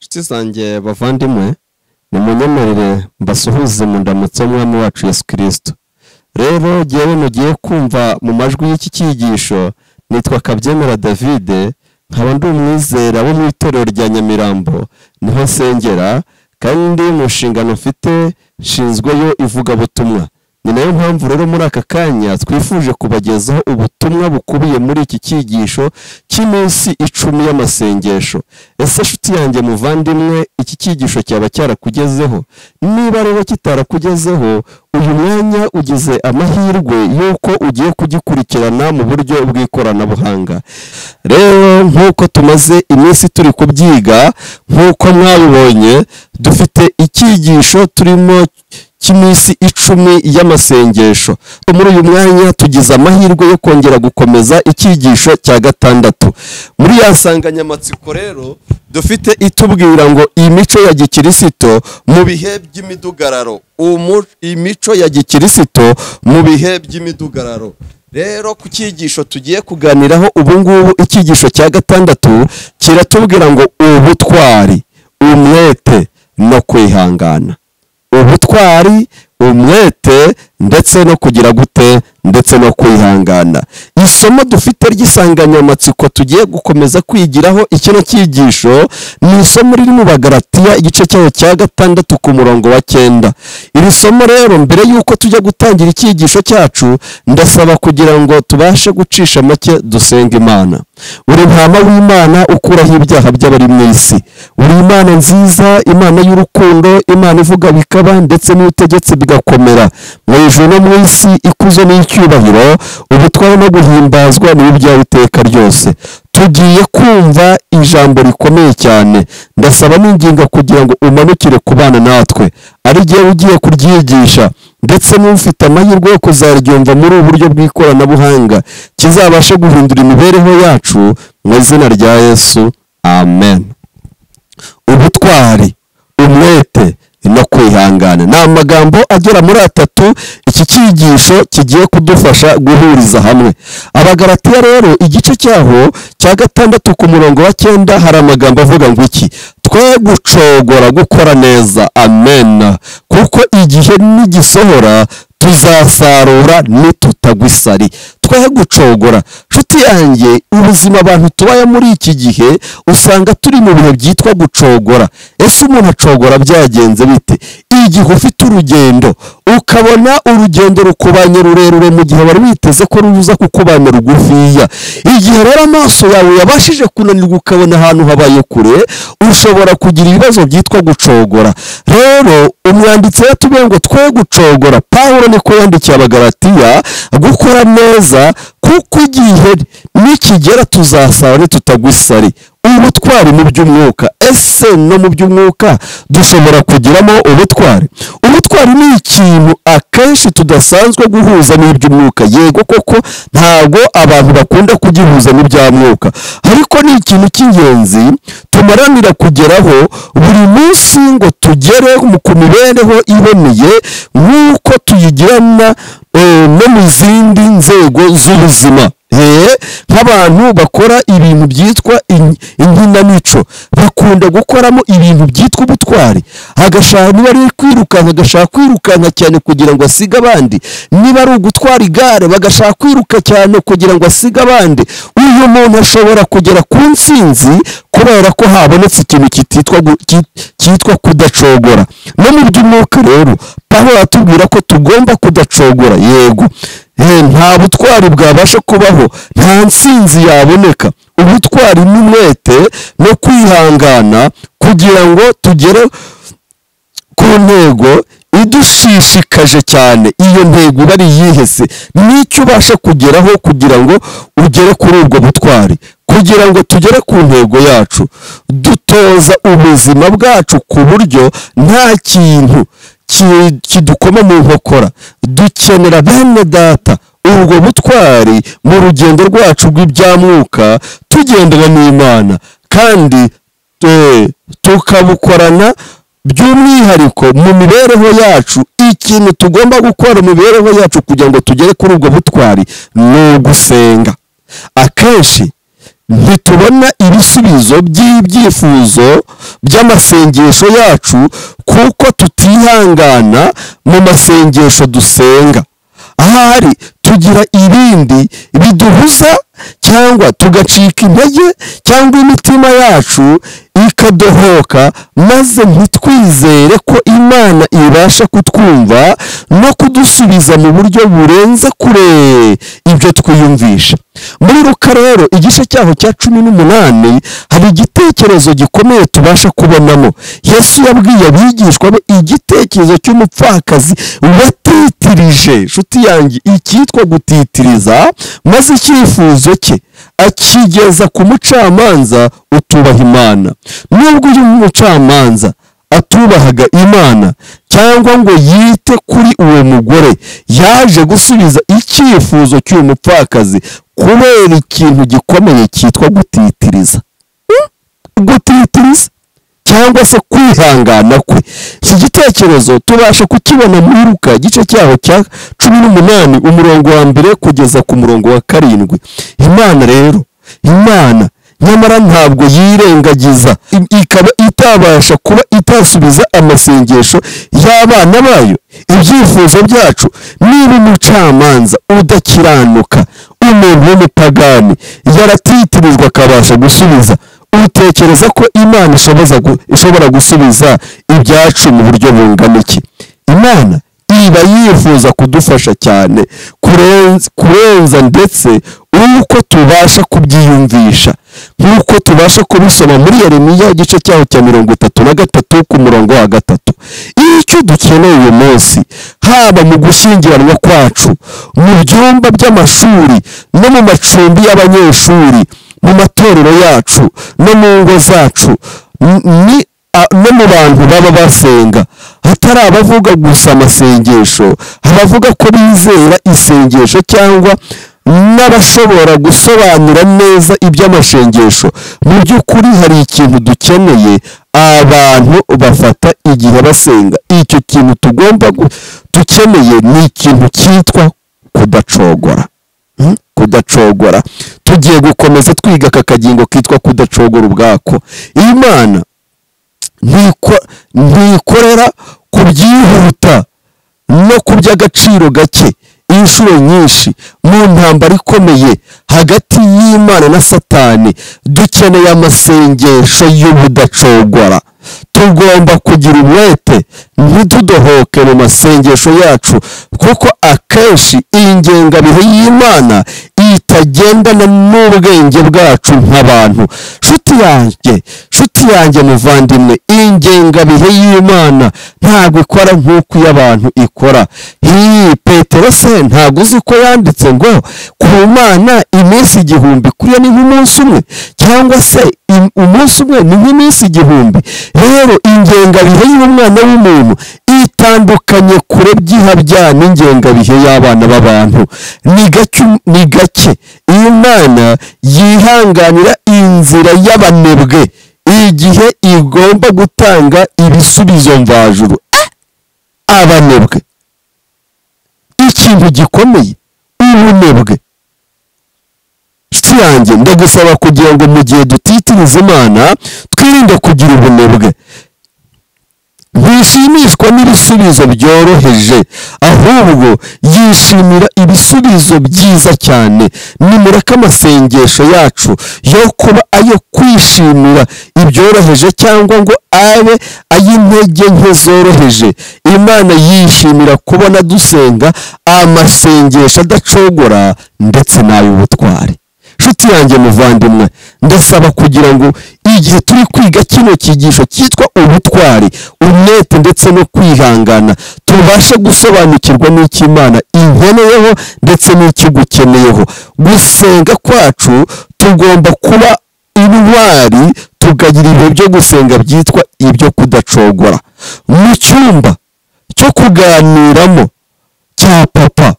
inshuti zanjye bavandimwe nimunyemerere mbasuhuze mu ndamutso y'umwami wacu yesu kirisito rero ngewe mugiye kumva mu majwi y'iki cyigisho nitwa kabyemera davide nkaba ndi umwizera wo mu itorero rya nyamirambo niho nsengera kandi mu nshingano mfite nshinzweyo ivugabutumwa ni nayo mpamvu rero muri aka kanya twifuje kubagezaho ubutumwa bukubiye muri iki cyigisho cy'iminsi icumi y'amasengesho ese nshuti yanjye muvandimwe iki cyigisho cyaba cyarakugezeho niba rero kitarakugezeho uyu mwanya ugize amahirwe y'uko ugiye kugikurikirana mu buryo bw'ikoranabuhanga rero nk'uko tumaze iminsi turi kubyiga nk'uko mwabibonye dufite icyigisho turimo cy'iminsi icumi y'amasengesho muri uyu mwanya tugize amahirwe yo kongera gukomeza icyigisho cya gatandatu muri ya nsanganyamatsiko rero dufite itubwira ngo imico ya gikirisito mu bihe by'imidugararo imico ya gikirisito mu bihe by'imidugararo rero ku cyigisho tugiye kuganiraho ubu ngubu icyigisho cya gatandatu kiratubwira ngo ubutwari umwete no kwihangana ubutwari umwete ndetse no kugira gute ndetse no kwihangana isomo dufite ry'isanganyamatsiko tugiye gukomeza kwigiraho ikino cyigisho ni isomo riri mu bagaratiya igice cyayo cya gatandatu ku murongo wa cyenda iri somo rero mbere y'uko tujya gutangira icyigisho cyacu ndasaba kugira ngo tubashe gucisha make dusenga imana uri ntama w'imana ukuraho ibyaha by'abari mu isi uri imana nziza imana y'urukundo imana ivuga bikaba ndetse n'ibitegetse bigakomera mu ijuru no mu isi ikuzo n'icyubahiro ubutware no guhimbazwa nibi byawe iteka ryose tugiye kumva ijambo rikomeye cyane ndasaba n'inginga kugira ngo umanukire ku bana natwe ari jyewe ugiye kuryigisha ndetse n'ufite amahirwe yo kuzaryumva muri ubu buryo bw'ikoranabuhanga kizabashe guhindura imibereho yacu mu izina rya yesu amen ubutwari umwete no kwihangana ni amagambo agera muri atatu iki cyigisho kigiye kudufasha guhuriza hamwe abagaratiya rero igice cyaho cya gatandatu ku murongo wa cyenda hari amagambo avuga ngo iki twe gucogora gukora neza amen kuko igihe nigisohora tuzasarura nitutagwa isari twe gucogora nshuti yanjye ubuzima abantu tubaye muri iki gihe usanga turi mu bihe byitwa gucogora ese umuntu acogora byagenze bite igihe ufite urugendo ukabona urugendo rukubanye rurerure mu gihe wari witeze ko ruza kukubana rugufiya igihe rero amaso yawe yabashije kunanirwa ukabona ahantu habaye kure ushobora kugira ibibazo byitwa gucogora rero umwanditsi yatubwiye ngo twe gucogora pawulo niko yandikiye abagaratiya gukora neza kuko igihe nikigera tuzasaba ntitutagwa isari ubutwari mu by'umwuka ese no mu by'umwuka dushobora kugiramo ubutwari ubutwari ni ikintu akenshi tudasanzwe guhuza n'iby'umwuka yego koko ntabwo abantu bakunda kugihuza n'iby'amwuka ariko ni ikintu cy'ingenzi tumaranira kugeraho buri munsi ngo tugere ku mibereho iboneye nk'uko tuyigirana no mu zindi nzego z'ubuzima nk'abantu bakora ibintu byitwa inkinamico bakunda gukoramo ibintu byitwa ubutwari agashaka niba ari kwirukanka agashaka kwirukanka cyane kugira ngo asige abandi niba ari ugutwara igare bagashaka kwiruka cyane kugira ngo asige abandi uyu muntu ashobora kugera ku ntsinzi kubera ko habonetse ikintu cyitwa kudacogora no mu by'umwuka rero paho atubwira ko tugomba kudacogora yego nta butwari bwabasha kubaho nta ntsinzi yaboneka ubutwari n'umwete no kwihangana kugira ngo tugere ku ntego idushishikaje cyane iyo ntego iba ari iyihese n'icyo ubasha kugeraho kugira ngo ugere kuri ubwo butwari kugira ngo tugere ku ntego yacu dutoza ubuzima bwacu ku buryo nta kintu kidukoma mu nkokora dukenera bene data ubwo butwari mu rugendo rwacu rw'ibyamwuka tugendana n'imana kandi tukabukorana by'umwihariko mu mibereho yacu ikintu tugomba gukora mu mibereho yacu kugira ngo tugere kuri ubwo butwari ni ugusenga akenshi ntitubona ibisubizo by'ibyifuzo by'amasengesho yacu kuko tutihangana mu masengesho dusenga ahari tugira ibindi biduhuza cyangwa tugacika intege cyangwa imitima yacu ikadohoka maze ntitwizere ko imana ibasha kutwumva no kudusubiza mu buryo burenze kure ibyo twiyumvisha muri ruka rero igice cyaho cya cumi n'umunani hari igitekerezo gikomeye tubasha kubonamo yesu yabwiye abigishwa be igitekerezo cy'umupfakazi watitirije nshuti yanjye icyitwa gutitiriza maze icyifuzo cye akigeza ku mucamanza utubaha imana nubwo uyu mucamanza atubahaga imana cyangwa ngo yite kuri uwo mugore yaje gusubiza icyifuzo cy'uwo mupfakazi kubera ikintu gikomeye cyitwa gutitiriza gutitiriza cyangwa se kwihangana kwe iki gitekerezo tubasha kukibona muri ruka igice cyaho cya cumi n'umunani umurongo wa mbere kugeza ku murongo wa karindwi imana rero imana nyamara ntabwo yirengagiza ikaba itabasha kuba itasubiza amasengesho y'abana bayo ibyifuzo byacu niba umucamanza udakiranuka umuntu w'umupagani yaratitirijwe akabasha gusubiza utekereza ko imana ishoboza gu- ishobora gusubiza ibyacu mu buryo bungana iki imana iba yifuza kudufasha cyane kurenz- kurenza ndetse uko tubasha kubyiyumvisha nk'uko tubasha kubisoma muri yeremiya igice cyaho cya mirongo itatu na gatatu ku murongo wa gatatu icyo dukeneye uyu munsi haba mu gushyingiranwa kwacu mu byumba by'amashuri no mu macumbi y'abanyeshuri mu matorero yacu no mu ngo zacu n- ni a- no mu bantu baba basenga hatari abavuga gusa amasengesho abavuga ko bizera isengesho cyangwa n'abashobora gusobanura neza iby'amasengesho mu by'ukuri hari ikintu dukeneye abantu bafata igihe basenga icyo kintu tugomba gu- dukeneye ni ikintu cyitwa kudacogora Hmm? kudacogora tugiye gukomeza twiga aka kagingo kitwa kudacogora ubwako imana ntiko- ntikorera ku byihuta no ku by'agaciro gake inshuro nyinshi mu ntambara ikomeye hagati y'imana na satani dukeneye amasengesho y'ubudacogora tugomba kugira umwete ntitudohoke mu masengesho yacu kuko akenshi ingengabihe y'imana itagendana n'ubwenge bwacu nk'abantu nshuti yanjye nshuti yanjye muvandimwe ingengabihe y'imana ntabwo ikora nk'uko iy'abantu ikora hii petero se ntabwo uzi ko yanditse ngo ku mana iminsi igihumbi kuriya ni nk'umunsi umwe cyangwa se im- umunsi umwe ni nk'iminsi igihumbi rero ingengabihe y'umwana w'umuntu itandukanye kure by'ihabya n'ingengabihe y'abana b'abantu ni gake ni gake imana yihanganira inzira y'abanebwe igihe igomba gutanga ibisubizo mvajuru Eh! abanebwe ikintu gikomeye ubunebwe nshuti yanjye ndagusaba kugira ngo mu gihe dutitiriza imana twirinde kugira ubunebwe ntishimishwa n'ibisubizo byoroheje ahubwo yishimira ibisubizo byiza cyane nimureke amasengesho yacu yo kuba ayo kwishimira ibyoroheje cyangwa ngo abe ay'intege nke zoroheje imana yishimira kubona dusenga amasengesho adacogora ndetse n'ay'ubutwari nshuti yanjye muvandimwe ndasaba kugira ngo igihe turi kwiga kino cyigisho cyitwa ubutwari umwete ndetse no kwihangana tubashe gusobanukirwa n'icyo imana inkeneyeho ndetse n'icyo igukeneyeho gusenga kwacu tugomba kuba intwari tukagira ibihe byo gusenga byitwa ibyo kudacogora mu cyumba cyo kuganiramo cya papa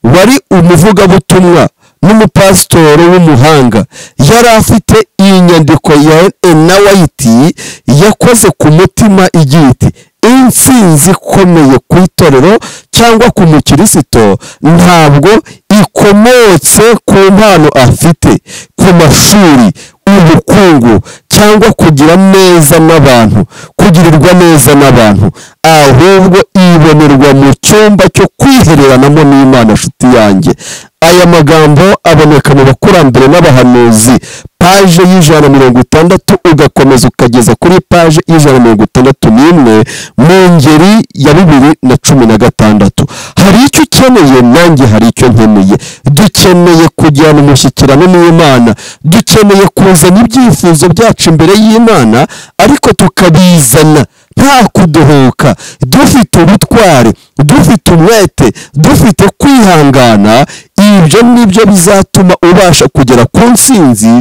wari umuvugabutumwa n'umupasitoro w'umuhanga yari afite iyi nyandiko ya ena wayiti yakoze ku mutima igira iti intsinzi ikomeye ku itorero cyangwa ku mukirisito ntabwo ikomotse ku mpano afite ku mashuri y'ubukungu cyangwa kugira neza n'abantu kugirirwa neza n'abantu ahubwo ibonerwa mu cyumba cyo kwihereranamo n'imana nshuti yanjye aya magambo aboneka mu bakurambere n'abahanuzi paje y'ijana na mirongo itandatu ugakomeza ukageza kuri paje y'ijana na mirongo itandatu n'imwe mu ngeri ya bibiri na cumi na gatandatu hari icyo ukeneye nanjye hari icyo nkeneye dukeneye kujyana umushyikirano n'imana dukeneye kuzana ibyifuzo byacu imbere y'imana ariko tukabizana nta kuduhuka dufite ubutwari dufite umwete dufite kwihangana ibyo ni byo bizatuma ubasha kugera ku ntsinzi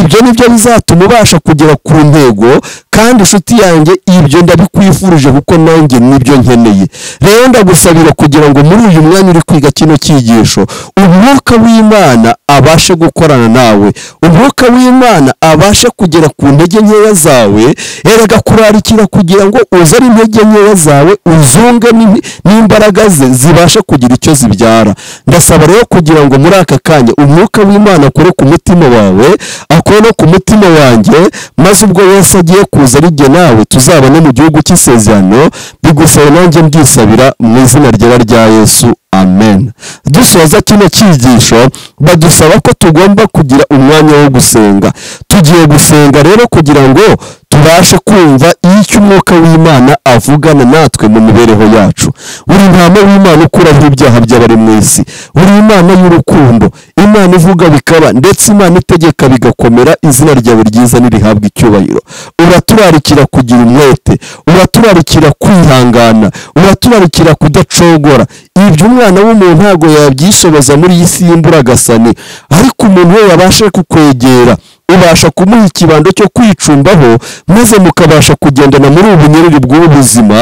ibyo ni byo bizatuma ubasha kugera ku ntego kandi inshuti yanjye ibyo ndabikwifurije kuko nanjye nibyo nkeneye rero ndagusabira kugira ngo muri uyu mwanya uri kwiga kino cyigisho umwuka w'imana abashe gukorana nawe umwuka w'imana abashe kugera ku ntege nkeya zawe erega kurarikira kugira ngo uzane intege nkeya zawe uzunge n'in- n'imbaraga ze zibashe kugira icyo zibyara ndasaba rero kugira ngo muri aka kanya umwuka w'imana akore ku mutima wawe akore no ku mutima wanjye maze ubwo wese agiye kuza ari jye nawe tuzabone mu gihugu cy'isezerano bigusaba nanjye mbisabira mu izina ryera rya yesu amen dusoza kino cyigisho badusaba ko tugomba kugira umwanya wo gusenga tugiye gusenga rero kugira ngo tubashe kumva icyo umwuka w'imana avugana natwe mu mibereho yacu buri ntama w'imana ukuraho ibyaha by'abari mu isi buri imana y'urukundo imana ivuga bikaba ndetse imana itegeka bigakomera izina ryawe ryiza nirihabwa icyubahiro uraturarikira kugira umwete uraturarikira kwihangana uraturarikira kudacogora ibyo umwana w'umuntu ntabwo yabyishoboza muri iyi si y'imburagasani ariko umuntu we wabasha kukwegera ubasha kumuha ikibando cyo kwicumbaho maze mukabasha kugendana muri ubu bunyereri bw'ubuzima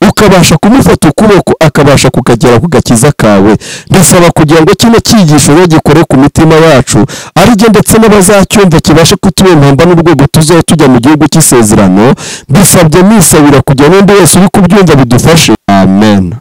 ukabasha kumufata ukuboko akabasha kukagera ku gakiza kawe ndasaba kugira ngo kino cyigisho rero gikore ku mitima yacu ari jye ndetse n'abazacyumva kibashe kutubera impamba n'urwego tuzaba tujya mu gihugu cy'isezerano bisabye nisabira kugira n'undi wese uri kubyumva bidufashe amen